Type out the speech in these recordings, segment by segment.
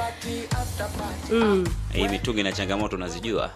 mm. hii mitungi na changamoto unazijua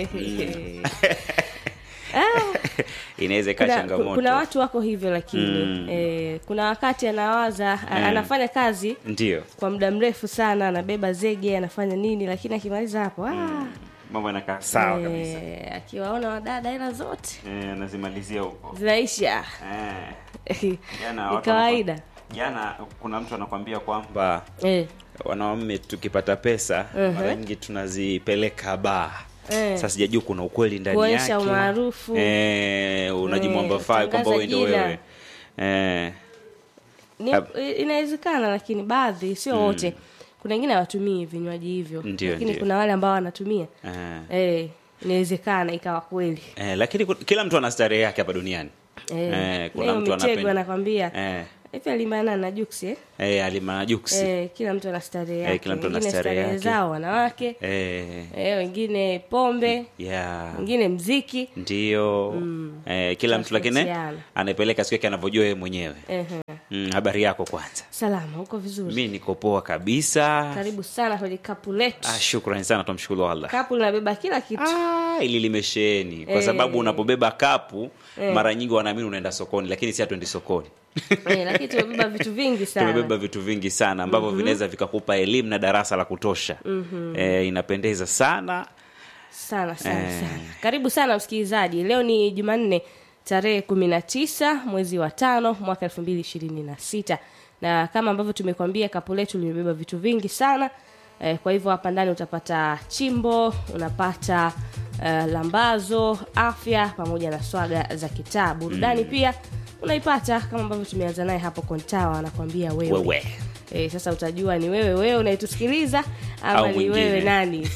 Ah, inaweza ikaa kuna, changamoto kuna watu wako hivyo lakini Mm. eh, kuna wakati anawaza a- anafanya kazi ndio kwa muda mrefu sana anabeba zege anafanya nini lakini akimaliza hapo ah, mambo yanakaa sawa kabisa eh, akiwaona wadada hela zote Eh, anazimalizia huko zinaisha Eh, jana ni watu kawaida wanakwa- jana kuna mtu anakwambia kwamba eh. wanaume tukipata pesa Mhm. mara nyingi tunazipeleka baa Eh. sasa sijajua kuna ukweli ndani Kuonyesha yake umaarufu. eh, unajimwambafai Eh, kwamba wewe ndo tangaza wewe eh, Ni, Hab- inawezekana lakini baadhi sio wote kuna wengine hawatumii vinywaji hivyo Ndio, lakini ndio. kuna wale ambao wanatumia eh. eh, inawezekana ikawa kweli Eh, lakini ku- kila mtu ana starehe yake hapa duniani eh, Eh, kuna leo mtu mitego anapenda- anakwambia eh, hivi alimana na juksi eh? eh, alimanajuksi eh, kila mtu ana starehe yake kila mtu ana Wengine starehe starehe yake. zao wanawake eh, eh, wengine pombe yeah. wengine mziki ndio eh, kila mtu lakini Tunatofautiana. anaipeleka siku yake anavyojua yeye mwenyewe Ehe. mm, habari yako kwanza salama huko vizuri mi niko poa kabisa karibu sana kwenye kapu letu ah, shukrani sana tumshukuru allah kapu linabeba kila kitu Ah, ili limesheni kwa Eh. sababu unapobeba kapu mara nyingi wanaamini unaenda sokoni lakini si hatuendi sokoni eh, lakini tumebeba vitu vingi sana tumebeba vitu vingi sana ambavyo vinaweza vikakupa elimu na darasa la kutosha eh, inapendeza sana sana sana Eh. sana karibu sana msikilizaji leo ni jumanne tarehe kumi na tisa mwezi wa tano mwaka elfu mbili ishirini na sita na kama ambavyo tumekwambia kapu letu limebeba vitu vingi sana eh, kwa hivyo hapa ndani utapata chimbo unapata eh, lambazo afya pamoja na swaga za kitaa burudani pia unaipata kama ambavyo tumeanza naye hapo kontawa anakwambia wewe, wewe E, sasa utajua ni wewe wewe unayetusikiliza ama Au ni mwingine. wewe nani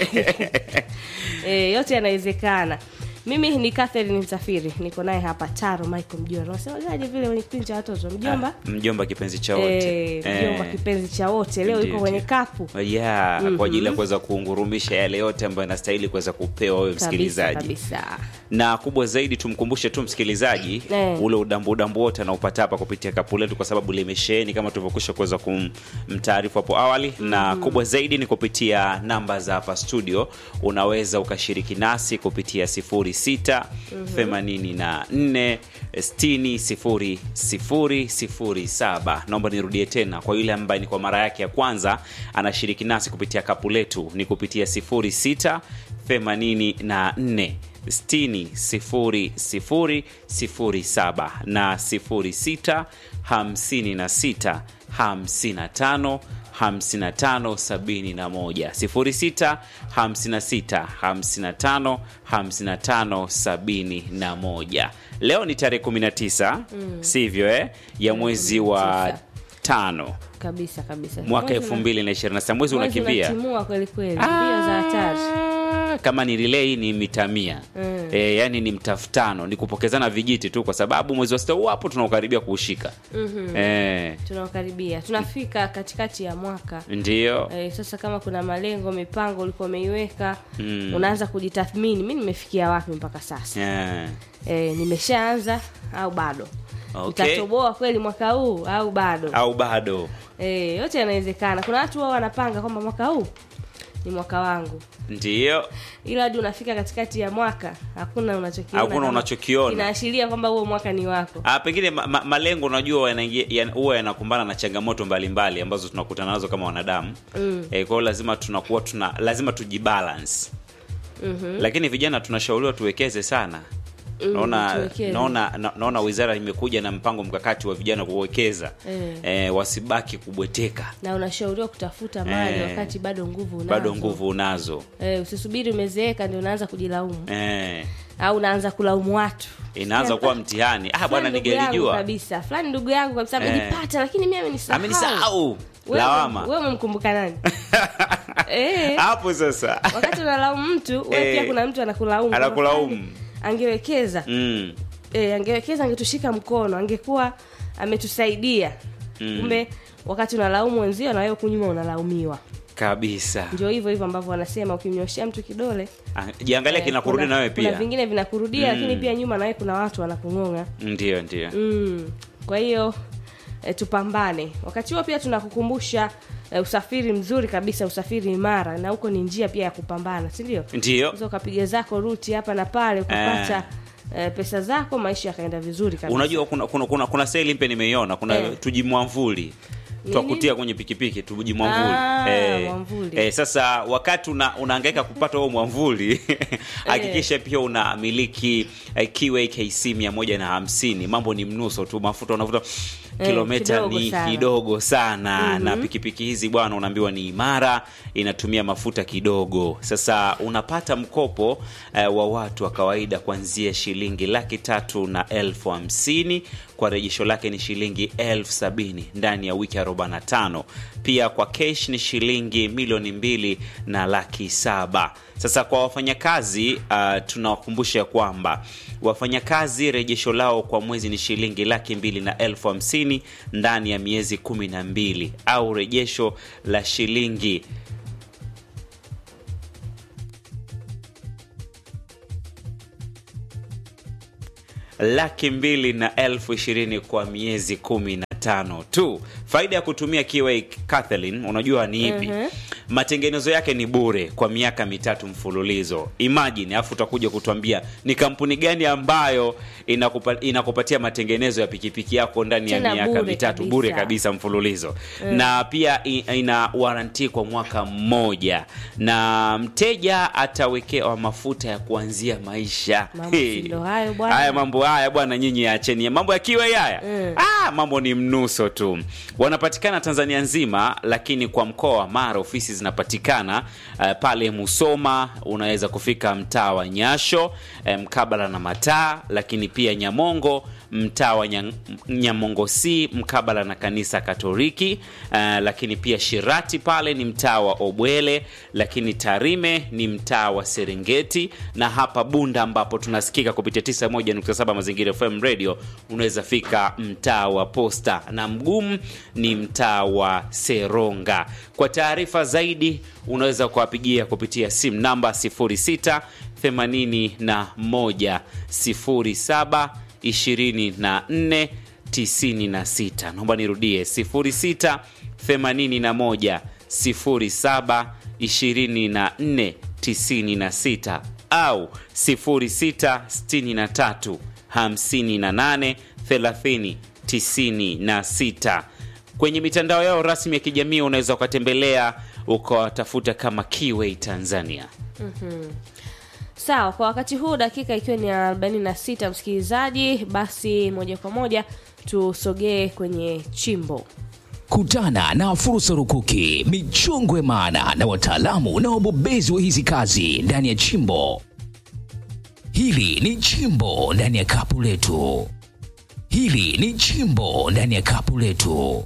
e, yote yanawezekana mimi ni Catherine Msafiri niko naye hapa Taro Michael Mjomba unasemaje vile kwenye kipindi cha watoto mjomba Ah, mjomba kipenzi cha wote Eh, mjomba kipenzi cha wote leo Ndio, yuko kwenye ndio. kapu yeah, kwa ajili ya kuweza kuungurumisha yale yote ambayo yanastahili kuweza kupewa wewe kabisa msikilizaji kabisa na kubwa zaidi tumkumbushe tu msikilizaji Eh. ule udambu udambu wote anaupata hapa kupitia kapu letu kwa sababu limesheheni kama tulivyokwisha kuweza kumtaarifu hapo awali na kubwa zaidi ni kupitia namba za hapa studio unaweza ukashiriki nasi kupitia 06 84 60 007 naomba nirudie tena kwa yule ambaye ni kwa mara yake ya kwanza anashiriki nasi kupitia kapu letu ni kupitia 06 84 60 0 07 na 06 56 55 55 71 06 56 55 55 71 leo ni tarehe 19 sivyo eh? ya mwezi wa 19. tano kabisa kabisa mwaka Mwezi una- 2026 mwezi mwezi unakimbia unatimua kweli kweli mbio za hatari Ah, kama ni relay ni mita mia Mm. e, yani ni mtafutano ni kupokezana vijiti tu kwa sababu mwezi wa sita huu hapo tunaukaribia kuushika Mhm. e, tunaokaribia tunafika katikati ya mwaka ndio Eh, sasa kama kuna malengo mipango ulikuwa umeiweka Mm. unaanza kujitathmini mi nimefikia wapi mpaka sasa Eh, eh, nimeshaanza au bado Okay. utatoboa kweli mwaka huu au bado au bado eh, yote yanawezekana kuna watu wao wanapanga kwamba mwaka huu ni mwaka wangu ndio ila hadi unafika katikati ya mwaka hakuna unachokiona Hakuna kama- unachokiona. inaashiria kwamba huo mwaka ni wako Ah, pengine ma, ma, malengo unajua yanaingia- yan- huwa yanakumbana na changamoto mbalimbali ambazo tunakutana nazo kama wanadamu Mm. e, kwa hiyo lazima tunakuwa tuna lazima tujibalance Mhm. lakini vijana tunashauriwa tuwekeze sana Mm, naona, tuwekeze. naona, na- naona wizara imekuja na mpango mkakati wa vijana kuwekeza Eh. e, wasibaki kubweteka na unashauriwa kutafuta mali Eh. wakati bado nguvu unazo bado nguvu unazo eh, usisubiri umezeeka ndio unaanza kujilaumu e, au unaanza kulaumu watu inaanza kuwa mtihani ah, bwana Fulani ndugu yangu ningelijua kabisa fulani ndugu yangu kabisa Eh. amenipata lakini mimi amenisahau amenisahau Wewe- lawama wewe umemkumbuka nani eh, hapo sasa wakati unalaumu mtu wewe Eh. pia kuna mtu anakulaumu kwamba Anakulaumu. fulani angewekeza mm. eh, angewekeza angetushika mkono angekuwa ametusaidia Mm. kumbe wakati unalaumu wenzio na wewe kunyuma unalaumiwa kabisa ndio hivyo hivyo ambavyo wanasema ukimnyoshea mtu kidole Ah, jiangalia eh, kinakurudi kuna- nawe kuna pia vingine vinakurudia Mm. lakini pia nyuma nawe kuna watu wanakung'ong'a ndio ndio mm. kwa hiyo e, tupambane wakati huo pia tunakukumbusha eh, usafiri mzuri kabisa usafiri imara na huko ni njia pia ya kupambana si ndio Ndiyo. unaweza ukapiga zako ruti hapa na pale ukapata eh, pesa zako maisha yakaenda vizuri kabisa unajua kuna kuna, kuna, kuna seli mpe nimeiona kuna Eh. tujimwamvuli twakutia kwenye pikipiki tujimwamvuli Ah, mwamvuli. eh, sasa wakati una, unaangaika kupata huo mwamvuli hakikisha pia unamiliki eh, QAKC 150 mambo ni mnuso tu mafuta unavuta kilomita kidogo ni sana. kidogo sana na pikipiki hizi bwana unaambiwa ni imara inatumia mafuta kidogo sasa unapata mkopo eh, wa watu wa kawaida kuanzia shilingi laki tatu na elfu hamsini kwa rejesho lake ni shilingi elfu sabini ndani ya wiki 45 pia kwa kesh ni shilingi milioni mbili na laki saba sasa kwa wafanyakazi uh, tunawakumbusha kwamba wafanyakazi rejesho lao kwa mwezi ni shilingi laki mbili na elfu hamsini ndani ya miezi kumi na mbili au rejesho la shilingi laki mbili na elfu ishirini kwa miezi kumi na tano tu faida ya kutumia kiwa Kathleen unajua ni ipi matengenezo yake ni bure kwa miaka mitatu mfululizo imagine alafu utakuja kutuambia ni kampuni gani ambayo inakupa, inakupatia matengenezo ya pikipiki yako ndani ya Tena miaka bure mitatu kabisa. bure kabisa mfululizo na pia i- ina waranti kwa mwaka mmoja na mteja atawekewa mafuta ya kuanzia maisha Mambo si ndo hayo bwana. haya mambo haya bwana nyinyi acheni mambo ya kiwa haya Mm. ah, mambo ni mnuso tu wanapatikana tanzania nzima lakini kwa mkoa wa mara ofisi zinapatikana uh, pale musoma unaweza kufika mtaa wa nyasho eh, mkabala na mataa lakini pia nyamongo mtaa wa Nya- nyamongo c mkabala na kanisa katoliki uh, lakini pia shirati pale ni mtaa wa obwele lakini tarime ni mtaa wa serengeti na hapa bunda ambapo tunasikika kupitia 91.7 mazingira fm radio unaweza fika mtaa wa posta na mgumu ni mtaa wa seronga kwa taarifa zaidi unaweza kuwapigia kupitia simu namba 06 81 07 24 96 naomba nirudie 06 81 07 24 96 au 06 63 58 30 96 kwenye mitandao yao rasmi ya kijamii unaweza ukatembelea ukawatafuta kama Kiway Tanzania. sawa kwa wakati huu dakika ikiwa ni ya 46 msikilizaji basi moja kwa moja tusogee kwenye chimbo Kutana na fursa rukuki, michongwe maana na wataalamu na wabobezi wa hizi kazi ndani ya chimbo. Hili ni chimbo ndani ya kapu letu. Hili ni chimbo ndani ya kapu letu.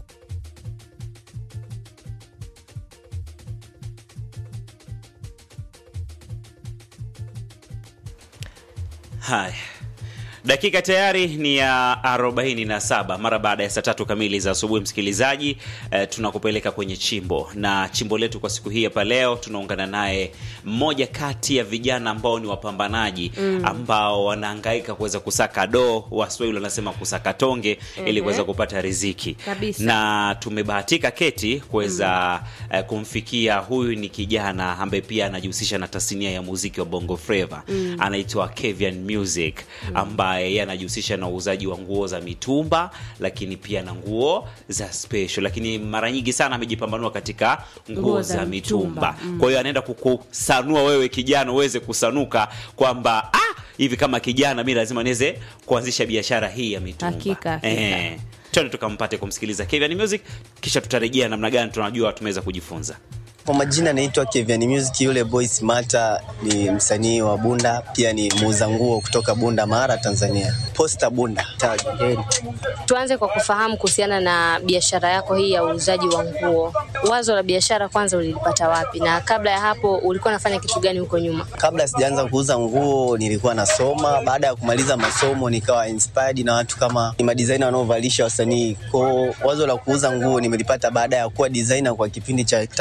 Haya, dakika tayari ni ya 47 mara baada ya saa tatu kamili za asubuhi. Msikilizaji, eh, tunakupeleka kwenye chimbo na chimbo letu kwa siku hii hapa leo tunaungana naye mmoja kati ya vijana ambao ni wapambanaji ambao wanahangaika kuweza kusaka doo, Waswahili wanasema kusaka tonge ili kuweza kupata riziki Kabisa. na tumebahatika keti kuweza eh, kumfikia huyu ni kijana ambaye pia anajihusisha na tasnia ya muziki wa bongo flava anaitwa Kevian Music ambaye yeye anajihusisha na uuzaji wa nguo za mitumba lakini pia na nguo za special lakini mara nyingi sana amejipambanua katika nguo, Nguo za, za mitumba, mitumba. kwa hiyo anaenda kukusanua wewe kijana uweze kusanuka kwamba ah, hivi kama kijana mi lazima niweze kuanzisha biashara hii ya mitumba Hakika, hakika. Eh, twende tukampate kumsikiliza Kevian Music kisha tutarejea namna gani tunajua tumeweza kujifunza Kwa majina naitwa Kevian Music, yule boy Smata ni msanii wa Bunda, pia ni muuza nguo kutoka Bunda Mara, Tanzania. Posta Bunda. Tajiri. Tuanze kwa kufahamu kuhusiana na biashara yako hii ya uuzaji wa nguo. Wazo la biashara kwanza ulilipata wapi, na kabla ya hapo ulikuwa unafanya kitu gani huko nyuma? Kabla sijaanza kuuza nguo nilikuwa nasoma. Baada ya kumaliza masomo nikawa inspired na watu kama ni madesigner wanaovalisha wasanii. Kwa wazo la kuuza nguo nimelipata baada ya kuwa designer kwa kipindi cha takriban miaka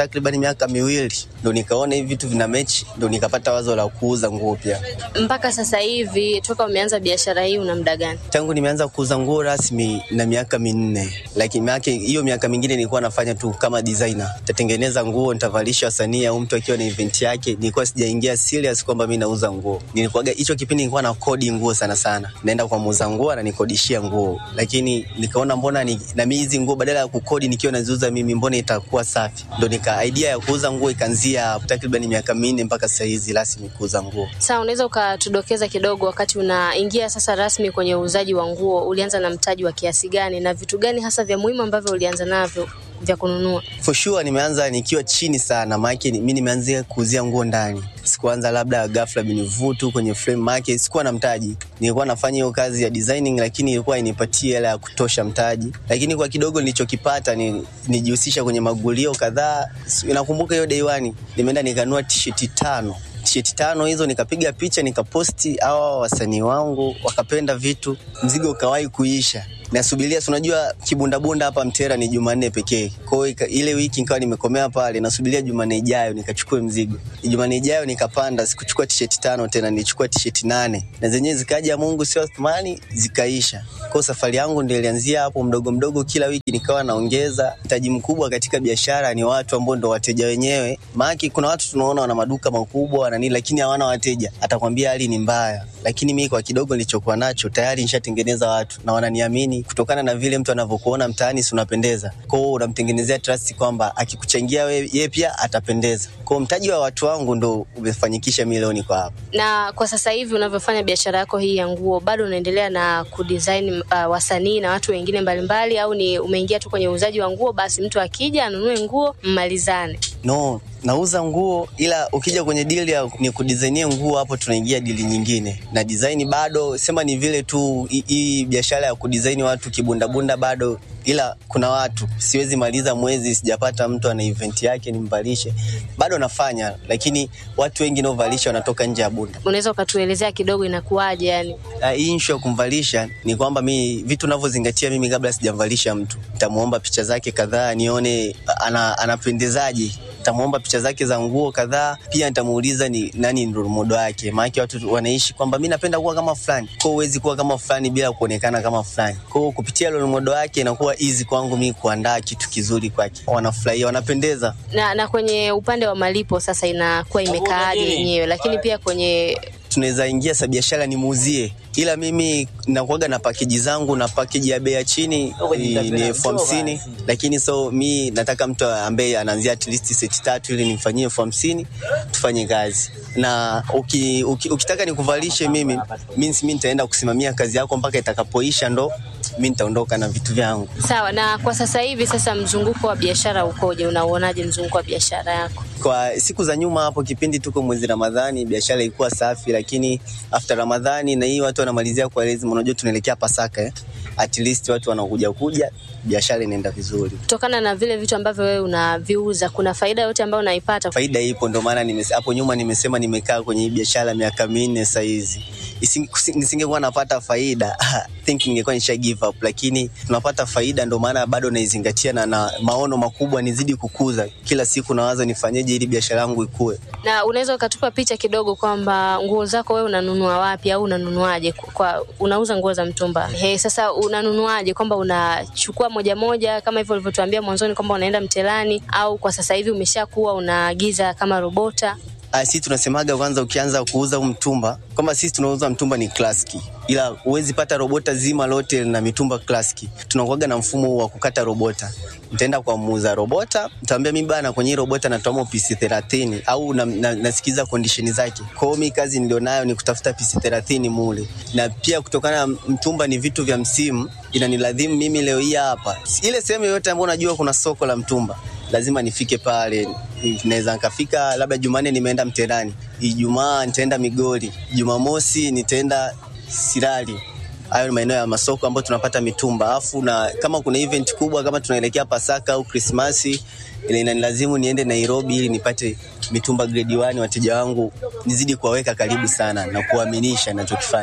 miaka miwili ndo nikaona hivi vitu vina mechi, ndo nikapata wazo la kuuza nguo pia. Mpaka sasa hivi toka umeanza biashara hii una muda gani? Tangu nimeanza kuuza nguo rasmi na miaka minne, lakini maana hiyo miaka mingine nilikuwa nafanya tu kama designer, nitatengeneza nguo, nitavalisha wasanii au mtu akiwa na event yake. Nilikuwa sijaingia serious kwamba mimi nauza nguo. Nilikuwa hicho kipindi nilikuwa na kodi nguo sana sana, naenda kwa muuza nguo ananikodishia nguo, lakini nikaona mbona ni, na mimi hizi nguo badala ya kukodi nikiwa naziuza mimi, mbona itakuwa safi? Ndo nika idea ya kuuza nguo ikaanzia takriban miaka minne mpaka sasa hizi rasmi kuuza nguo. Sasa unaweza ukatudokeza kidogo, wakati unaingia sasa rasmi kwenye uuzaji wa nguo, ulianza na mtaji wa kiasi gani na vitu gani hasa vya muhimu ambavyo ulianza navyo vya kununua? For sure nimeanza nikiwa chini sana, maana mimi nimeanzia kuuzia nguo ndani. Sikuanza labda ghafla binivutu kwenye frame market, sikuwa na mtaji. Nilikuwa nafanya hiyo kazi ya designing, lakini ilikuwa inipatie hela ya kutosha mtaji, lakini kwa kidogo nilichokipata ni nijihusisha kwenye magulio kadhaa. Nakumbuka hiyo day one nimeenda nikanua t-shirt tano t-shirt tano hizo nikapiga picha nikaposti, hawa wasanii wangu wakapenda vitu, mzigo ukawahi kuisha nasubiria si unajua kibundabunda hapa Mtera ni Jumanne pekee. Kwa hiyo ile wiki nikawa nimekomea pale, nasubiria Jumanne ijayo nikachukue mzigo. Jumanne ijayo nikapanda, sikuchukua t-shirt tano tena, nilichukua t-shirt nane na zenyewe zikaja, Mungu sio Athmani, zikaisha. Kwa hiyo safari yangu ndio ilianzia hapo mdogo mdogo, kila wiki nikawa naongeza. Mtaji mkubwa katika biashara ni watu ambao ndo wateja wenyewe, maana kuna watu tunaona wana maduka makubwa na nini, lakini hawana wateja, atakwambia hali ni mbaya lakini mimi kwa kidogo nilichokuwa nacho tayari nishatengeneza watu na wananiamini kutokana na vile mtu anavyokuona mtaani, si unapendeza. Kwa hiyo unamtengenezea trust kwamba akikuchangia wewe, yeye pia atapendeza. Kwa hiyo mtaji wa watu wangu ndo umefanyikisha milioni kwa hapa. Na kwa sasa hivi unavyofanya biashara yako hii ya nguo, bado unaendelea na kudesign uh, wasanii na watu wengine mbalimbali, au ni umeingia tu kwenye uuzaji wa nguo, basi mtu akija anunue nguo mmalizane? No, nauza nguo ila ukija kwenye dili ya ni kudesignia nguo, hapo tunaingia dili nyingine na design bado sema ni vile tu hii biashara ya kudesign watu kibundabunda bado, ila kuna watu siwezi maliza mwezi sijapata mtu ana event yake nimvalishe, bado nafanya, lakini watu wengi naovalisha wanatoka nje ya Bunda. Unaweza ukatuelezea kidogo inakuwaje? Yani uh, hii issue ya kumvalisha ni kwamba mi vitu navyozingatia mimi kabla sijamvalisha mtu, nitamuomba picha zake kadhaa nione ana, anapendezaje nitamuomba picha zake za nguo kadhaa, pia nitamuuliza ni nani ndio modo wake, maana watu wanaishi kwamba mimi napenda kuwa kama fulani, kwa hiyo huwezi kuwa kama fulani bila kuonekana kama fulani. Kwa hiyo kupitia role model wake inakuwa easy kwangu mimi kuandaa kitu kizuri kwake, wanafurahia, wanapendeza. Na, na kwenye upande wa malipo sasa inakuwa imekaaje yenyewe, lakini pia kwenye tunaweza ingia sa biashara nimuuzie, ila mimi nakuaga na pakeji zangu na pakeji ya bei ya chini ni elfu hamsini lakini so mi nataka mtu ambaye anaanzia at least seti tatu ili nimfanyie elfu hamsini tufanye kazi na uki, uki, ukitaka nikuvalishe mimi means mi nitaenda kusimamia kazi yako mpaka itakapoisha, ndo mi nitaondoka na vitu vyangu. Sawa. Na kwa sasa hivi sasa, mzunguko wa biashara ukoje? Unauonaje mzunguko wa biashara yako? Kwa siku za nyuma hapo, kipindi tuko mwezi Ramadhani, biashara ilikuwa safi, lakini after Ramadhani na hii watu wanamalizia kwa lazima, unajua tunaelekea Pasaka eh? At least watu wanakuja kuja, biashara inaenda vizuri. Kutokana na vile vitu ambavyo wewe unaviuza, kuna faida yote ambayo unaipata? Faida ipo, ndio maana nimesema hapo nyuma, nimesema nimekaa kwenye hii biashara miaka minne sasa hizi nisingekuwa napata faida think ningekuwa nisha give up, lakini tunapata faida, ndio maana bado naizingatia na, na maono makubwa nizidi kukuza kila siku, nawaza nifanyeje ili biashara yangu ikue. Na unaweza ukatupa picha kidogo kwamba nguo zako wewe unanunua wapi au unanunuaje? Kwa unauza nguo za mtumba he, sasa unanunuaje? Kwamba unachukua moja moja kama hivyo ulivyotuambia mwanzoni kwamba unaenda mtelani, au kwa sasa hivi umeshakuwa unaagiza kama robota? sisi tunasemaga kwanza, ukianza kuuza huu mtumba, kwamba sisi tunauza mtumba ni klasiki, ila huwezi pata robota zima lote na mitumba klasiki. Tunakuaga na mfumo wa kukata robota. Nitaenda kwa muuza robota, nitamwambia mimi bana, kwenye robota natoa pisi 30 au na, na, nasikiza condition zake. Kwa hiyo mimi kazi nilionayo ni kutafuta pisi 30 mule, na pia kutokana na mtumba ni vitu vya msimu, inaniladhimu mimi leo hii hapa ile sehemu yoyote ambayo unajua kuna soko la mtumba lazima nifike pale. Naweza nikafika labda Jumanne nimeenda Mterani, Ijumaa nitaenda Migori, Jumamosi nitaenda Sirari. Hayo ni maeneo ya masoko ambayo tunapata mitumba, alafu na kama kuna event kubwa kama tunaelekea Pasaka au Krismasi, ile inanilazimu niende Nairobi ili nipate mitumba grade 1, wateja wangu nizidi kuwaweka karibu sana na kuaminisha ninachokifanya.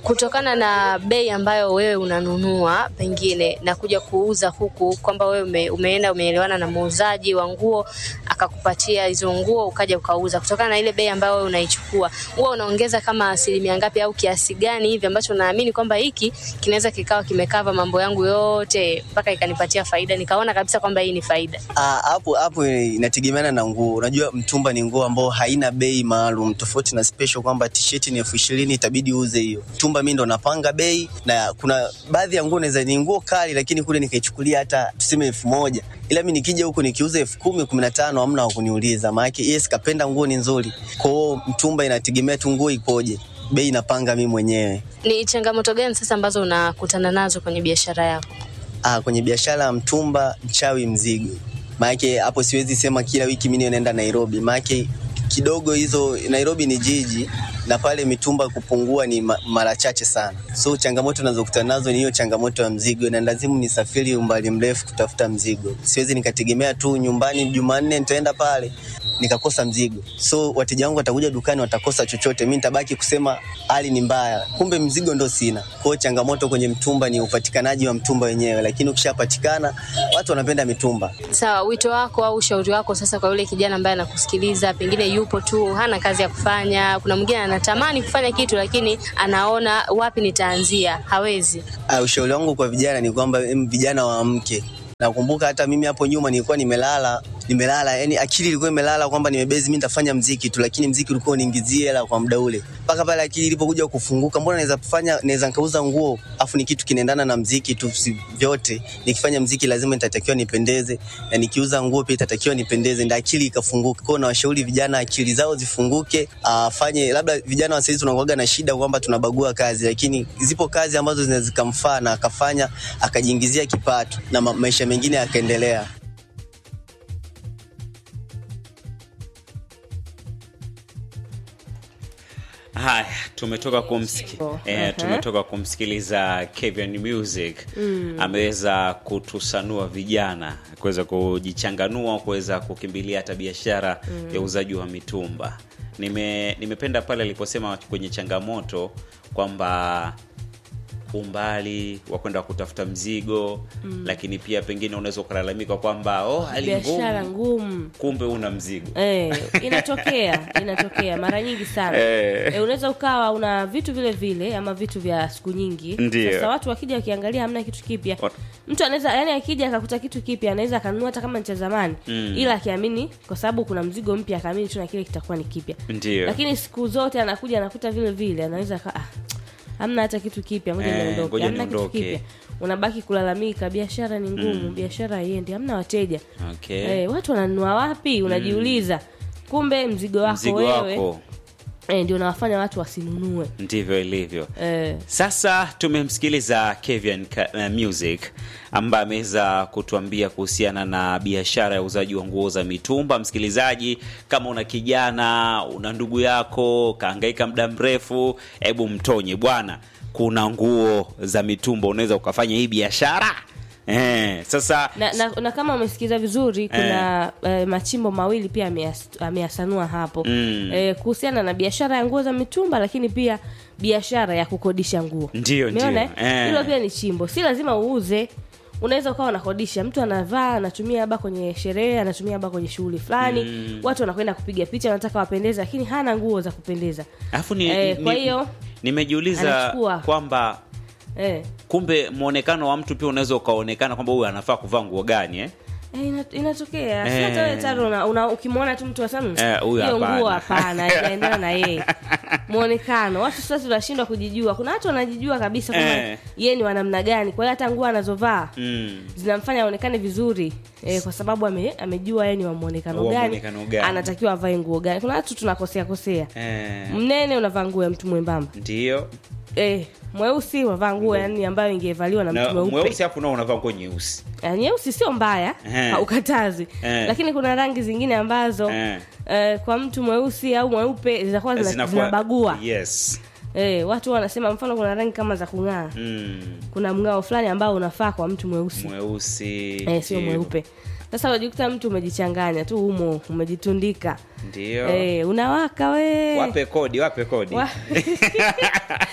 kutokana na bei ambayo wewe unanunua pengine na kuja kuuza huku, kwamba wewe ume, umeenda umeelewana na muuzaji wa nguo akakupatia hizo nguo ukaja ukauza, kutokana na ile bei ambayo wewe unaichukua, huwa unaongeza kama asilimia ngapi au kiasi gani hivi ambacho naamini kwamba hiki kinaweza kikawa kimekava mambo yangu yote mpaka ikanipatia faida, nikaona kabisa kwamba hii ni faida. Ah, hapo hapo inategemeana na nguo. Unajua mtumba ni nguo ambao haina bei maalum, tofauti na special kwamba t-shirt ni elfu ishirini itabidi uuze hiyo. Mtumba mimi ndo napanga bei, na kuna baadhi ya nguo naweza ni nguo kali, lakini kule nikaichukulia hata tuseme elfu moja ila mi nikija huku nikiuza elfu kumi kumi na tano hamna wa kuniuliza, maanake yes, kapenda nguo ni nzuri. Kwa hiyo mtumba inategemea tu nguo ipoje, bei napanga mi mwenyewe. Ni changamoto gani sasa ambazo unakutana nazo kwenye biashara yako? Ah, kwenye biashara ya mtumba, mchawi mzigo. Maanake hapo siwezi sema kila wiki mimi naenda Nairobi, maanake kidogo hizo Nairobi ni jiji na pale mitumba kupungua ni ma, mara chache sana. So changamoto nazokutana nazo ni hiyo changamoto ya mzigo, na lazimu nisafiri umbali mrefu kutafuta mzigo. Siwezi nikategemea tu nyumbani Jumanne nitaenda pale nikakosa mzigo, so wateja wangu watakuja dukani watakosa chochote, mi nitabaki kusema hali ni mbaya, kumbe mzigo ndo sina. Kwa hiyo changamoto kwenye mtumba ni upatikanaji wa mtumba wenyewe, lakini ukishapatikana watu wanapenda mitumba. Sawa, wito wako au ushauri wako sasa kwa yule kijana ambaye anakusikiliza, pengine yupo tu hana kazi ya kufanya, kuna mwingine anatamani kufanya kitu lakini anaona wapi nitaanzia, hawezi. Uh, ushauri wangu kwa vijana ni kwamba em, vijana waamke. Nakumbuka hata mimi hapo nyuma nilikuwa nimelala nimelala, yani akili ilikuwa imelala kwamba nimebezi mimi nitafanya mziki tu, lakini mziki ulikuwa uniingizie hela kwa muda ule, mpaka pale akili ilipokuja kufunguka, mbona naweza kufanya, naweza nikauza nguo afu ni kitu kinaendana na mziki tu, si vyote. Nikifanya mziki lazima nitatakiwa nipendeze, na nikiuza nguo pia itatakiwa nipendeze, ndio akili ikafunguka. Kwa hiyo nawashauri vijana akili zao zifunguke, afanye labda vijana wa sasa tunakuwaga na shida kwamba tunabagua kazi, lakini zipo kazi ambazo zinaweza zikamfaa na akafanya akajiingizia kipato na ma maisha mengine yakaendelea. Haya, tumetoka kumsiki, eh, tumetoka kumsikiliza Kevin Music ameweza kutusanua vijana kuweza kujichanganua, kuweza kukimbilia hata biashara ya uuzaji wa mitumba. Nime, nimependa pale aliposema kwenye changamoto kwamba umbali wa kwenda kutafuta mzigo lakini pia pengine unaweza ukalalamika kwamba oh, hali biashara ngumu, ngumu kumbe una mzigo Eh, inatokea inatokea mara nyingi sana Eh. eh, unaweza ukawa una vitu vile vile ama vitu vya siku nyingi Ndio. sasa watu wakija wakiangalia hamna kitu kipya Wat- mtu anaweza yani akija akakuta kitu kipya anaweza akanunua hata kama ni cha zamani Mm. ila akiamini kwa sababu kuna mzigo mpya akaamini tu na kile kitakuwa ni kipya ndio lakini siku zote anakuja anakuta vile vile anaweza ka, ah, hamna hata kitu kipya ngoja Eh, niondoke ngoja hamna kitu niondoke. kipya unabaki kulalamika biashara ni ngumu biashara haiendi hamna wateja okay. Eh, watu wananunua wapi unajiuliza kumbe mzigo wako mzigo wewe wako eh, ndio unawafanya watu wasinunue ndivyo ilivyo eh, sasa tumemsikiliza Kevin Ka- uh, Music ambaye ameweza kutuambia kuhusiana na biashara ya uuzaji wa nguo za mitumba. Msikilizaji, kama una kijana, una ndugu yako kaangaika muda mrefu, hebu mtonye bwana, kuna nguo za mitumba, unaweza ukafanya hii biashara eh. Sasa na, na, na kama umesikiza vizuri kuna eh, machimbo mawili pia ameyas- ameyasanua hapo Mm. eh, kuhusiana na biashara ya nguo za mitumba lakini pia biashara ya kukodisha nguo Ndio, Umeona, ndio. eh? Eh. hilo pia ni chimbo si lazima uuze unaweza ukawa unakodisha mtu anavaa anatumia labda kwenye sherehe anatumia labda kwenye shughuli fulani Mm. watu wanakwenda kupiga picha wanataka wapendeze lakini hana nguo za kupendeza alafu ni, Eh, ni- kwa ni- hiyo, nimejiuliza anachukua. kwamba eh. kumbe mwonekano wa mtu pia unaweza ukaonekana kwamba huyu anafaa kuvaa nguo gani eh? Eh, ina- inatokea si Eh. hata wewe taro una, una, ukimwona tu mtu wasema Eh, huyu hiyo nguo hapana." hapana haijaendana na yeye mwonekano watu sasa tunashindwa kujijua kuna watu wanajijua kabisa kwamba Eh. yeye ni wa namna gani kwa hiyo hata nguo anazovaa mm. zinamfanya aonekane vizuri eh, kwa sababu ame, amejua yeye ni wa mwonekano Wa gani, mwonekano gani. anatakiwa avae nguo gani kuna watu tunakosea kosea eh, mnene unavaa nguo ya mtu mwembamba ndio eh, mweusi unavaa nguo yani ambayo ingevaliwa na na mtu mweupe mweusi hapo nao unavaa nguo nyeusi Eh, nyeusi sio mbaya Eh. haukatazi Eh. lakini kuna rangi zingine ambazo Eh. eh, kwa mtu mweusi au mweupe zinakuwa zina- Zinakuwa- zinabagua yes eh, watu wanasema mfano kuna rangi kama za kung'aa mm. kuna mng'ao fulani ambao unafaa kwa mtu mweusi mweusi eh, sio ndio. mweupe sasa unajikuta mtu umejichanganya tu humo umejitundika ndio eh, unawaka we wape kodi wape kodi Wa-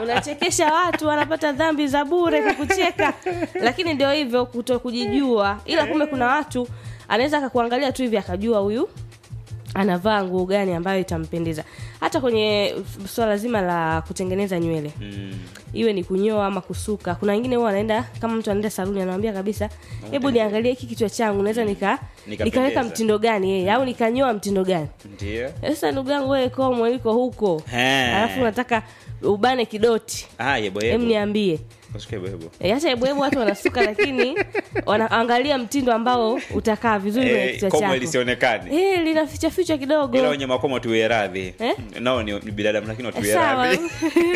unachekesha watu wanapata dhambi za bure kukucheka lakini ndio hivyo kuto kujijua ila kumbe kuna watu anaweza akakuangalia tu hivi akajua huyu anavaa nguo gani ambayo itampendeza hata kwenye swala zima la kutengeneza nywele Mm. iwe ni kunyoa ama kusuka kuna wengine huwa anaenda kama mtu anaenda saluni anamwambia kabisa hebu niangalie hiki kichwa changu naweza nika Nikapendeza. nikaweka mtindo gani yeye au nikanyoa mtindo gani Ndio. sasa ndugu yangu wewe komo liko huko He. alafu unataka ubane kidoti Ah, yebo em yebo. niambie Ushike yebo yebo. E, hata ebwebu watu wanasuka lakini wanaangalia mtindo ambao utakaa vizuri kwenye Eh, kichwa komo chako lisionekane. Eh, lina ficha ficha kidogo Ila wenye makomo tuwe radhi. Eh? Nao ni ni binadamu lakini watuwe sawa radhi.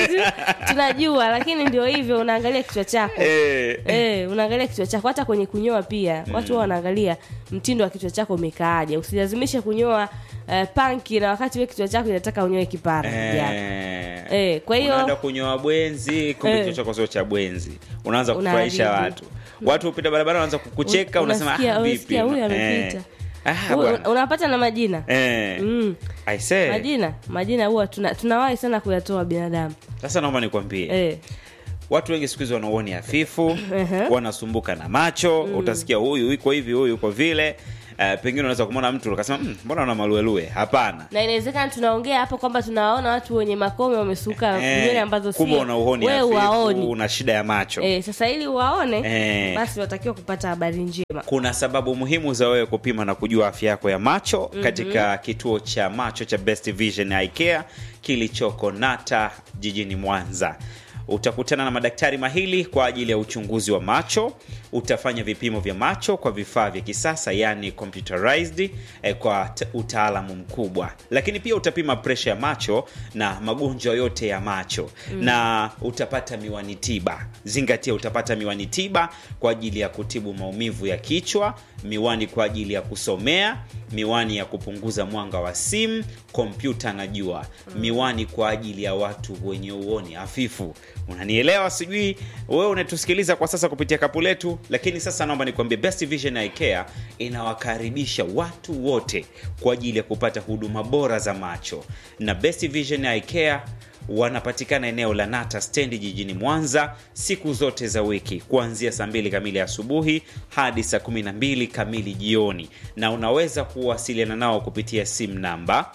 tunajua lakini ndio hivyo unaangalia kichwa chako Eh. Eh, unaangalia kichwa chako hata kwenye kunyoa pia watu wao wanaangalia mtindo wa kichwa chako umekaaje usilazimishe kunyoa uh, panki na wakati we kichwa chako inataka unyoe kipara yeah. Eh. Eh, kwa hiyo- unaenda kunyoa bwenzi kumbe Eh. kichwa chako sio cha bwenzi unaanza Unaharibu. kufurahisha watu watu upita barabara wanaanza kukucheka Un- unasema unasikia- ah, vipi unasikia huyu amepita. Eh. ah, Huyu- bwana. unapata na majina Eh. mm. I say. majina majina huwa tuna, tunawahi sana kuyatoa binadamu sasa naomba nikwambie eh. watu wengi siku hizi wanauoni hafifu Ehe. wanasumbuka na macho utasikia huyu yuko hivi huyu yuko vile uh, pengine unaweza kumwona mtu ukasema "Mm, mbona una maluelue hapana na inawezekana tunaongea hapo kwamba tunawaona watu wenye makome wamesuka Eh, nywele ambazo kumbe sio una uhoni wewe hafifu uwaoni una shida ya macho eh, sasa ili uwaone Eh. basi watakiwa kupata habari njema kuna sababu muhimu za wewe kupima na kujua afya yako ya macho mm-hmm. katika kituo cha macho cha Best Vision Eye Care kilichoko Nata jijini Mwanza. Utakutana na madaktari mahili kwa ajili ya uchunguzi wa macho. Utafanya vipimo vya macho kwa vifaa vya kisasa, yani computerized, eh, kwa t- utaalamu mkubwa, lakini pia utapima presha ya macho na magonjwa yote ya macho mm. na utapata miwani tiba. Zingatia, utapata miwani tiba kwa ajili ya kutibu maumivu ya kichwa, miwani kwa ajili ya kusomea, miwani ya kupunguza mwanga wa simu, kompyuta na jua, miwani kwa ajili ya watu wenye uoni hafifu. Unanielewa? Sijui wewe unatusikiliza kwa sasa kupitia kapu letu, lakini sasa naomba nikwambie, Best Vision Eye Care inawakaribisha watu wote kwa ajili ya kupata huduma bora za macho, na Best Vision Eye Care wanapatikana eneo la Nata stendi jijini Mwanza siku zote za wiki kuanzia saa mbili kamili asubuhi hadi saa kumi na mbili kamili jioni, na unaweza kuwasiliana nao kupitia simu namba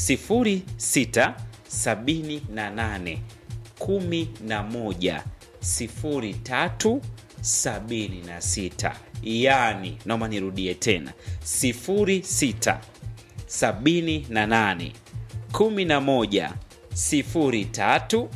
0678 11 03 76, yaani naomba nirudie tena 06 78 11 03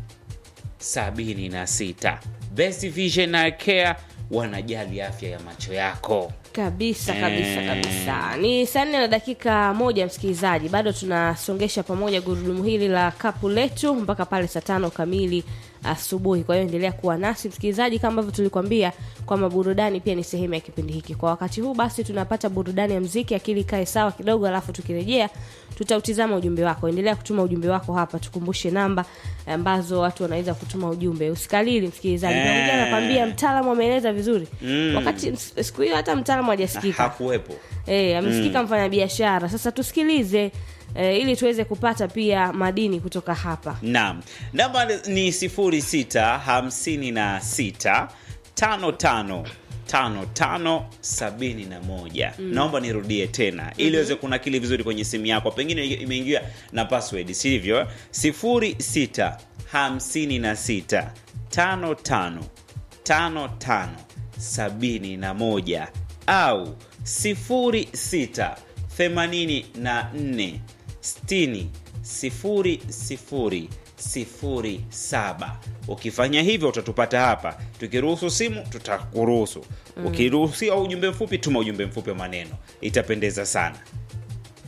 76. Best Vision Eye Care wanajali afya ya macho yako. kabisa kabisa Eh. kabisa ni saa nne na dakika moja msikilizaji bado tunasongesha pamoja gurudumu hili la kapu letu mpaka pale saa tano kamili asubuhi kwa hiyo endelea kuwa nasi msikilizaji kama ambavyo tulikwambia kwamba burudani pia ni sehemu ya kipindi hiki kwa wakati huu basi tunapata burudani ya mziki akili ikae sawa kidogo alafu tukirejea tutautizama ujumbe wako endelea kutuma ujumbe wako hapa tukumbushe namba ambazo watu wanaweza kutuma ujumbe usikalili msikilizaji Eh. naongea nakwambia mtaalamu ameeleza vizuri Mm. wakati siku hiyo hata mtaalamu hajasikika Hakuwepo. Eh, amesikika mfanyabiashara. Sasa tusikilize eh, ili tuweze kupata pia madini kutoka hapa. Naam, namba ni 0656 55 5571 naomba nirudie tena ili uweze kunakili vizuri kwenye simu yako pengine imeingia na password sivyo 06 56 55 55 71 au 06 84 60 sifuri sifuri sifuri saba ukifanya hivyo utatupata hapa tukiruhusu simu tutakuruhusu ukiruhusiwa ujumbe mfupi tuma ujumbe mfupi wa maneno itapendeza sana